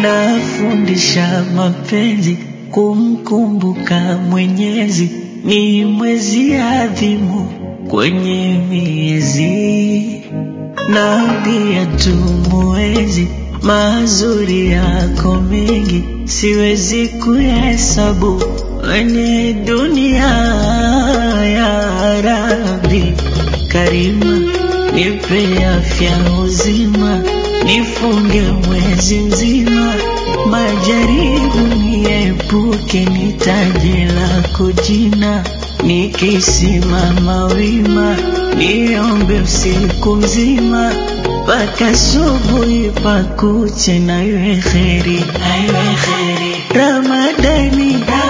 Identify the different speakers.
Speaker 1: nafundisha mapenzi kumkumbuka Mwenyezi, ni mwezi adhimu kwenye miezi, naambia tumuwezi mazuri yako mengi, siwezi kuhesabu kwenye dunia ya Rabbi Karima, nipe afya uzima, nifunge mwezi mzima, majaribu niepuke, nitaje lako jina, nikisimama wima, niombe usiku mzima mpaka subuhi pakuche, na iwe kheri, na iwe kheri Ramadani